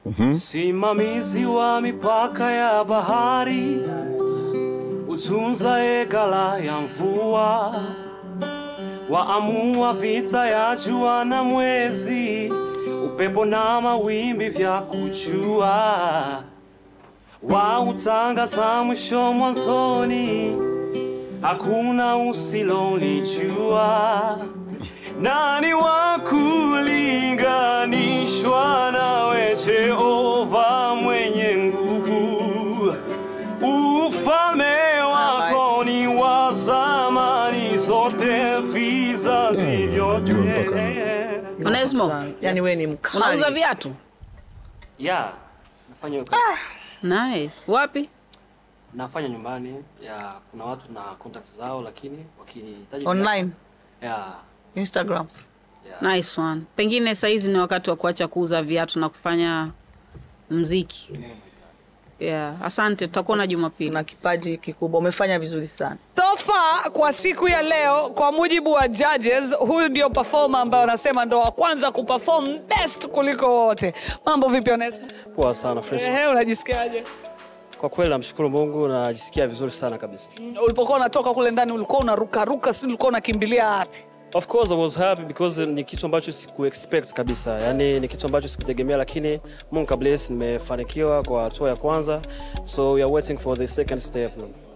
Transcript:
Simamizi wa mipaka ya bahari, utunza egala ya mvua, waamua vita ya jua na mwezi, upepo na mawimbi vya kujua, wautangaza mwisho mwanzoni, hakuna usilolijua. Nani wa kulinganishwa nawe, Jehova mwenye nguvu? Ufalme wako ni wa zamani, zote vizazi vyote. Onesmo, yani wewe ni mkali. unauza viatu? Yeah, nafanya hiyo kazi. Nice. Wapi? Nafanya nyumbani. Yeah, kuna watu na contact zao, lakini wakinihitaji Online, yeah, Instagram. Nice one. Pengine saizi ni wakati wa kuacha kuuza viatu na kufanya mziki. Yeah. Asante, tutakuona Jumapili. Una kipaji kikubwa, umefanya vizuri sana. Tofa kwa siku ya leo, kwa mujibu wa judges, huyu ndio performer ambaye wanasema ndo wa kwanza kuperform best kuliko wote. Mambo vipi Onesmo? poa sana fresh. Ehe, unajisikiaje? Kwa kweli namshukuru Mungu na najisikia vizuri sana kabisa. Mm, Ulipokuwa unatoka kule ndani ulikuwa unaruka ruka, si ulikuwa unakimbilia wapi? Of course I was happy because ni kitu ambacho siku expect kabisa, yaani ni kitu ambacho sikutegemea, lakini Mungu kabless, nimefanikiwa kwa hatua ya kwanza, so we are waiting for the second step.